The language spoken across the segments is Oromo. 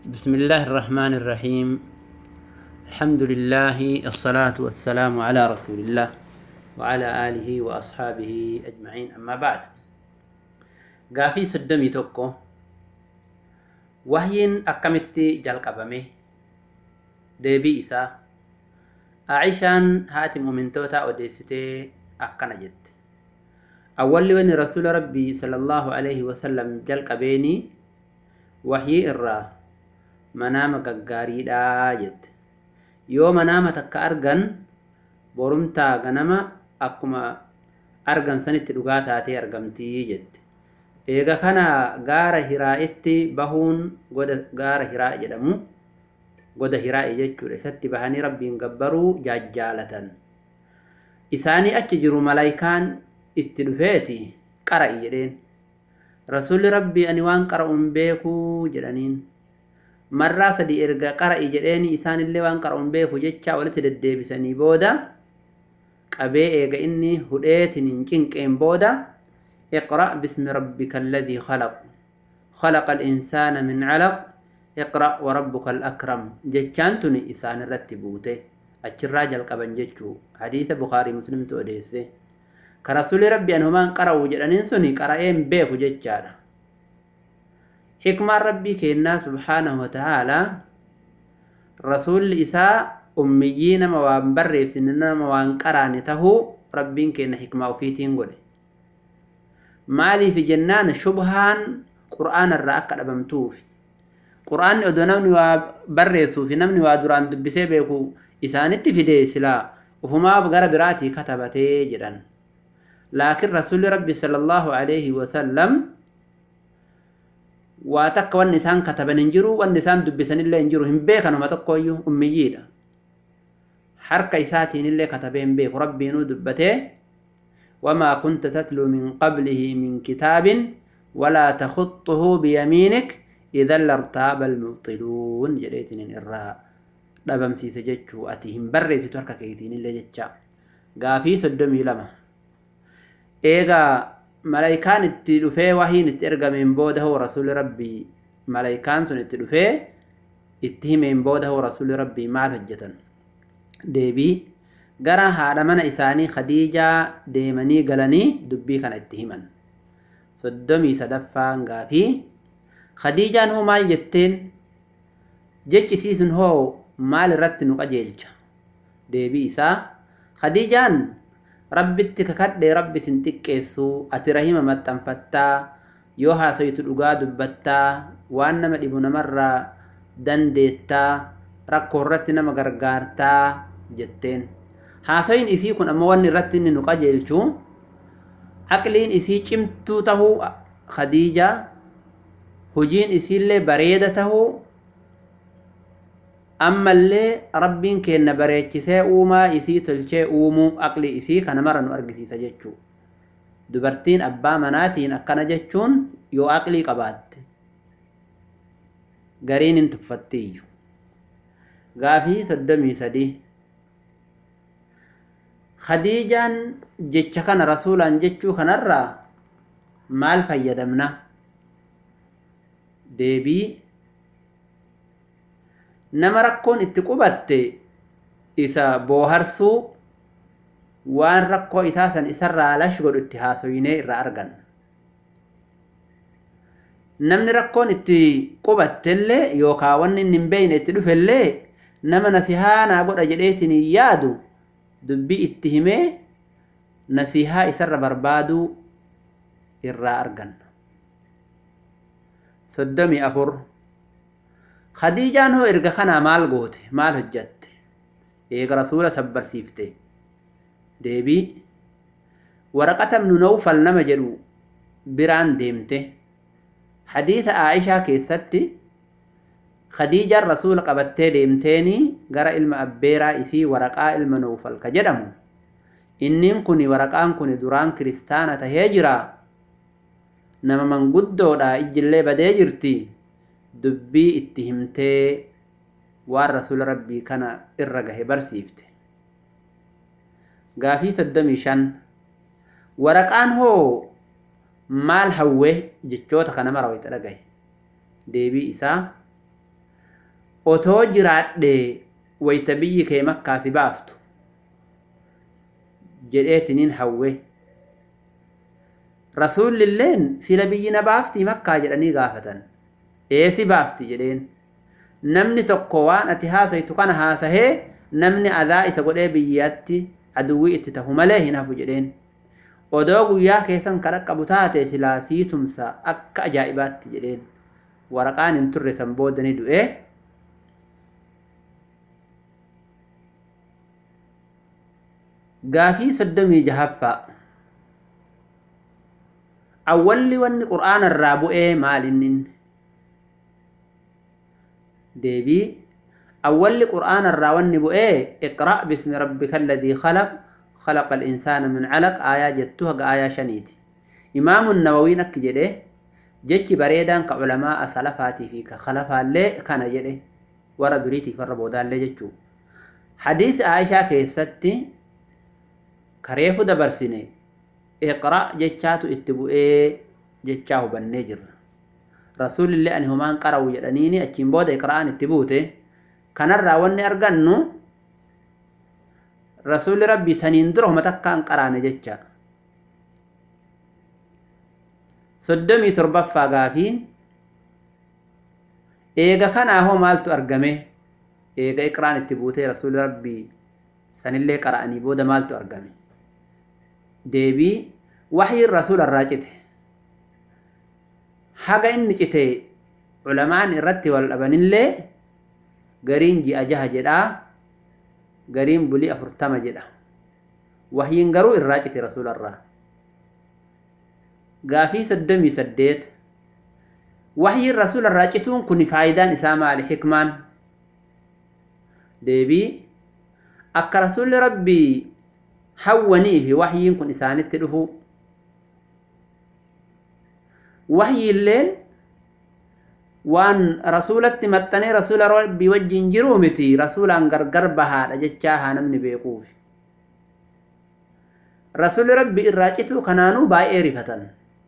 بسم الله الرحمن الرحيم الحمد لله الصلاة والسلام على رسول الله وعلى آله وأصحابه أجمعين أما بعد قافي سدمي توكو وهين أكمتي جلق أبمي ديبي إسا عائشان هاتي مؤمنتوتا وديستي أكنا جت أول وين رسول ربي صلى الله عليه وسلم جلق بيني وحي إرّا manaama gaggaariidhaa jette yoo manaama takka argan borumtaa ganama akkuma argan sanitti dhugaa taatee argamtii jette eega kana gaara hiraa'itti bahuun goda gaara hiraa'i jedhamu goda hiraa'i jechuudha isatti bahanii rabbiin gabbaruu jaajjaalatan isaanii achi jiru malaayikaan itti dhufeeti qara'i jedheen rasuulli rabbii ani waan qara'uun beekuu jedhaniin marraa sadii erga qara'i jedheeni isaanillee waan qara'uun beeku jecha walitti deddeebisanii booda qabee eega inni hudheetiin hin cinqeen booda اقرأ باسم ربك الذي خلق خلق الإنسان من علق اقرأ وربك الأكرم جتشان تني إسان الرتبوته الراجل قبن جتشو حديث بخاري مسلم توديسه كرسول ربي أنهما قرأوا جلنين سني قرأين بيكو جتشانا حكمة ربي كينا سبحانه وتعالى رسول إساء أميين موان بريف سننا موان قراني تهو ربين كينا حكمة وفيتين قولي مالي في جنان شبهان قرآن الرأك أبمتوف قرآن أدو نمني وبريسو في نمني ودران دبسي بيكو إسانتي في دي سلا وفما بغر براتي كتبتي جدا لكن رسول ربي صلى الله عليه وسلم waa takka wanni isaan kataban hin jiru wanni isaan dubbisanillee hin jiru hin beekanuma tokkoyyuu ummiyyiidha harka isaatiinillee katabee hin beeku rabbiinuu dubbatee wamaa kunta tatluu min qablihi min kitaabin walaa takuxuhu biyamiinik idan lartaaba almubxiluun jedheetinin irraa dhabamsiise jechuu ati hin barreessitu harka keetiinillee jecha gaafii soddomii lama eegaa malaayikaan itti dhufee wahiin itti ergameen booda hoo rasuuli rabbii malaayikaan sun itti dhufee itti himeen booda hoo rasuuli rabbii maal hojjetan deebii gara haadha mana isaanii khadiijaa deemanii galanii dubbii kana itti himan soddomii sadaffaan gaafii khadiijaan hoo maal jetteen jechisiisun hoo maal irratti nu qajeelcha deebii isaa khadiijaan rabbitti kakadhee rabbi sin xiqqeessu ati rahima maxxanfattaa yoo haasayitu dhugaa dubbattaa waan nama dhibu namarraa dandeettaa rakkoo irratti nama gargaartaa jetteen haasayin isii kun ammoo wanni irratti inni nu qajeelchu aqliin isii cimtuu tahuu khadiija hojiin isiillee bareeda tahuu ammallee rabbiin keenna bareechisee uumaa isii tolchee uumuu aqli isii kana mara nu argisiisa jechuu dubartiin abbaa manaatiin akkana jechuun yoo aqlii qabaatte gariin hin tuffattiiyyu gaafii soddomii sadii khadiijaan jecha kana rasuulaan jechuu kanarraa maal fayyadamna deebii nama rakkoon itti qubatte isa booharsuu waan rakkoo isaa san isarraa lash godhu itti haasoyinee irraa arganna namni rakkoon itti qubattellee yookaa wanni inni hin beeyne itti dhufellee nama nasihaa naa godha jedheetiin hin yaadu dubbii itti himee nasihaa isarra barbaaduu irraa arganna soddomii afur khadiijaan hoo erga kanaa maal goote maal hojjatte eega rasuula sabbarsiifte deebii waraqata ibnu nawfal nama jedhu biraan deemte hadiisa aayishaa keessatti khadiijaan rasuula qabattee deemteeni gara ilma abbeeraa isii waraqaa ilma nawfal ka jedhamu inniin kun waraqaan kun duraan kiristaana tahee jira nama manguddoodha ijjillee badee jirti dubbii itti himtee waan rasuula rabbii kana irra gahe barsiifte gaafii soddomii shan waraqaan hoo maal hawwe jechoota kana mara wayita dhagahe deebii isaa otoo jiraadhe wayta biyyi kee makkaa si baaftu jedheetiniin hawwe rasuullilleen sila biyyi na baaftii makkaa jedhanii gaafatan eesi baafti jedheen namni tokko waan ati haasaytu kana haasahee namni adaa isa godhee biyyatti aduwwii itti tahu malee hin hafu jedheen odoo guyyaa keessan kan qabu taate silaa sii tumsa akka ajaa'ibaatti jedheen waraqaan hin turre san boodani du'ee gaafii soddomii jahaffaa awwalli wanni qur'aana irraa bu'ee maal innin deebii awwalli qur'aana irraa wanni bu'ee iqra' bismi rabbika alladii khalaq خلق الإنسان من علق آية جتوها آية شنيتي إمام النووي نك جده جتش بريدان كعلماء سلفاتي فيك خلفا اللي كان جده ورا دريتي فربودا اللي جتشو حديث عائشة كيستي كريفو دبرسيني اقرأ جتشاتو اتبوئي جتشاهو بالنجر رسول الله أنهمان قرأوا جدنيني أتشين بودا إقرأان اتبوتي كان الراوني أرغنو rasuulli rabbii saniin dura homa takkaan qaraane jecha soddomii torbaffaa gaafiin eega kanaa hoo maaltu argame eega iqraan itti buutee rasuulli rabbii sanillee qara'anii booda maaltu argame deebii waxyiin rasuula irraa cite haga inni cite culamaan irratti wal dhabanillee gariin ji'a jaha jedhaa gariin bulii afurtama jedha wahyiin garuu irraa cite rasuularraa gaafii soddomii saddeet wahyiin rasuularraa cituun kun faayidaan isaa maali hikmaan deebii akka rasuulli rabbii hawwanii fi wahyiin kun isaanitti dhufu wahyiilleen waan rasuulatti maxxanee rasuula rabbii wajjin jiruu miti rasuulaan gargar bahaadha jechaa haa namni beekuuf rasuulli rabbii irraa cituu kanaanuu baay'ee rifatan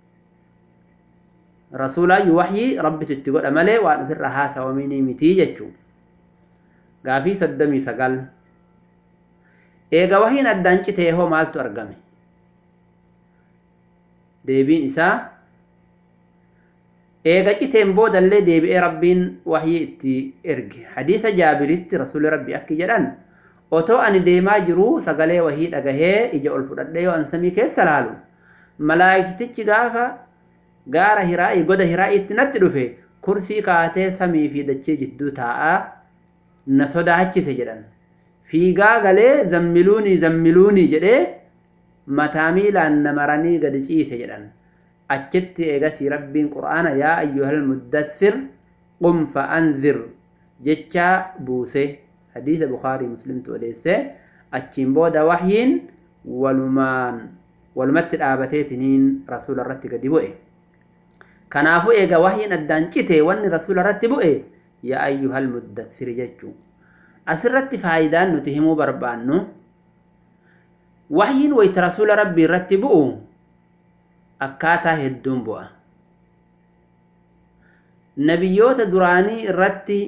rasuulaayyuu waxyii rabbitu itti godha malee waan ofirra haasawamini mitii jechuu gaafii soddomii sagal eega wahyiin addaan citee hoo maaltu argame deebiin isaa eega citeen boodallee deebi'ee rabbiin wahyii itti erge hadiisa jaabiritti rasuulli rabbi akki jedhan otoo ani deemaa jiruu sagalee wahii dhagahee ija ol fudhadhe yoo an samii keessa laalu malaayiktichi gaafa gaara hiraa'ii goda hiraa'iitti natti dhufe kursii kaatee samii fi dachee jidduu taa'aa na sodaachise jedhan fiigaa galee zammiluunii zammiluunii jedhee mataa miilaan na maranii gadi ciise jedhan achitti eegasii rabbiin qur'aana yaa ayyuhal muddathir qum fa'anzir jechaa buuse hadiisa bukaarii muslimtu odeesse achiin booda wahyiin walumaan walumatti dhaabateetiniin rasuula irratti gadi bu'e kanaafuu eega wahyiin addaan cite wanni rasuula irratti bu'e yaa ayyuhal muddathir jechuu asirratti faayidaan nuti himuu barbaannu wahyiin wayta rasuula rabbii irratti bu'u akkaataa hedduun bu'a. Nabiyyoota duraanii irratti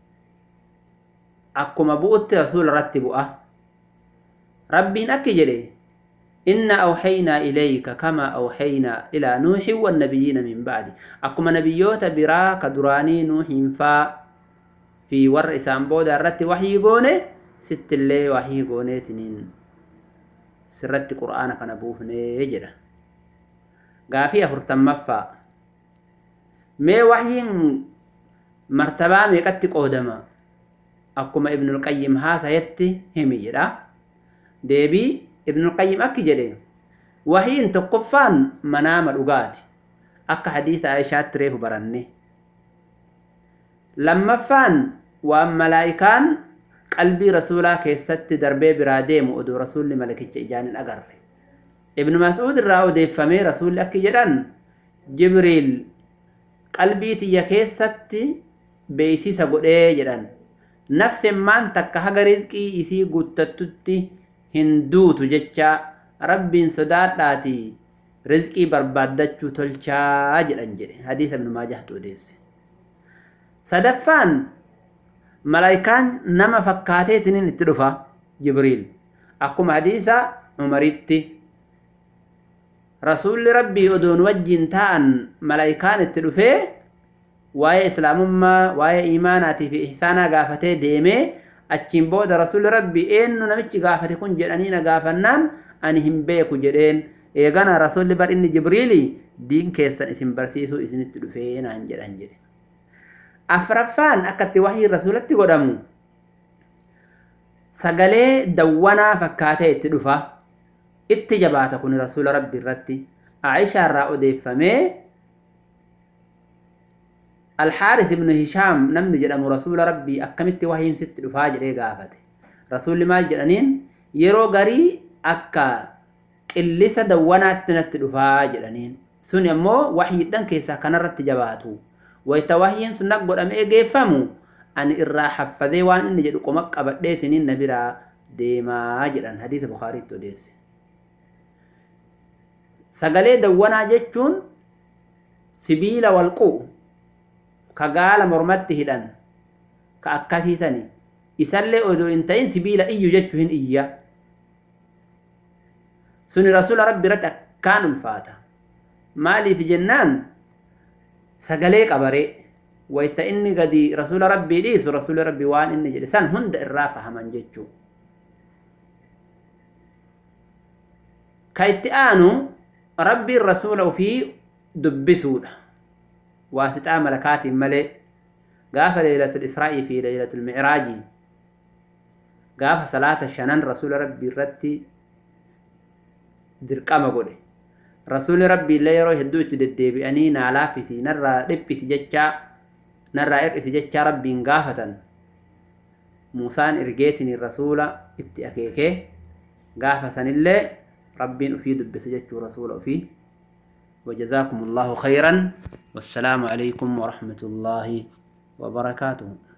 akkuma bu'utti rasuula irratti bu'a. Rabbiin akki jedhe inna awhaynaa ilayka kama awhaynaa ilaa nuuxin wannabiyyiina min ba'di akkuma nabiyyoota biraa ka duraanii nuuxiin faa fi warra isaan booda irratti wahyii goone sittillee wahyii gooneetiniin sirratti qur'aana kana buufnee jedha. gaafii afurtammaffaa mee wahyiin martabaa meeqatti qoodama akkuma ibnul qayyim haasayetti himi jedha deebii ibnul qayyim akki jedhe wahyiin tokkoffaan manaama dhugaati akka hadiisa aishaatti reefu baranne lammaffaan waan malaa'ikaan qalbii rasuulaa keessatti darbee biraa deemu oduu rasuulli malakicha ijaan hin agarre ibnu mas'uud irraa odeeffamee rasuulli akki jedhan jibriil qalbii tiyya keessatti beeysisa godhee jedhan nafsemmaan takka haga rizqii isii guuttattutti hin duutu jecha rabbiin sodaadhaati rizqii barbaaddachuu tolchaa jedhan jedhe hadiisa ibnu maajahtu odeesse sadaffaan malaayikaan nama fakkaateetiniin itti dhufa jibriil akkuma hadiisa umaritti rasuulli rabbii odoon wajjin ta'an malaayikaan itti dhufee waa'ee islaamummaa waa'ee imaanaatii fi ihsaanaa gaafatee deemee achiin booda rasuulli rabbii eenyu namichi gaafate kun jedhanii na gaafannaan ani hin beeku jedheen eegana rasuulli bar inni jibriili diin keessan isin barsiisuu isinitti dhufee naan jedhan jedhe afraffaan akkatti wahii rasuulatti godhamu sagalee dawwanaa fakkaatee itti dhufa itti jabaata kun rasuula rabbi irratti aishaa irraa odeeffamee alxaaris ibnu hishaam namni jedhamu rasuula rabbii akkamitti wahiin sitti dhufaa jedhee gaafate rasuulli maal jedhaniin yeroo garii akka qillisa dawwanaatti natti dhufaa jedhaniin sun ammoo wahiidhan keessaa kanarratti jabaatu wayta wahiin sun godhamee geeffamu ani irraa haffadee waan inni jedhu qoma qabadheetiniin na biraa deemaa jedhan hadiisa bukaariitti odeesse sagalee dawwanaa jechuun sibiila walquu ka gaala mormatti hidhan ka akkasiisani isallee odoo hin ta'in sibiila iyyu jechuu hin iyya suni rasuula rabbi irratti akkaan ulfaata maaliif jennaan sagalee qabaree wayta inni gadi rasuula rabbii dhiisu rasuula rabbii waan inni jedhe san hunda irraa fahaman jechuu ka itti aanu rabbiin rasuula ufii dubbisuudha waasixaa malakaatiin malee gaafa leelatul israa'ii fi leelatul micraajii gaafa salaata shanan rasuula rabbii irratti dirqama godhe rasuulli rabbii illee yeroo hedduu itti deddeebi'anii naa laaffisi narraa dhiphisi jechaa narraa hir'isi jechaa rabbiin gaafatan muusaan ergeetiniin rasuula itti akeekee gaafa sanillee rabbiin ufii dubbise jechuu rasuula ufii وجزاكم الله خيرا والسلام عليكم ورحمة الله وبركاته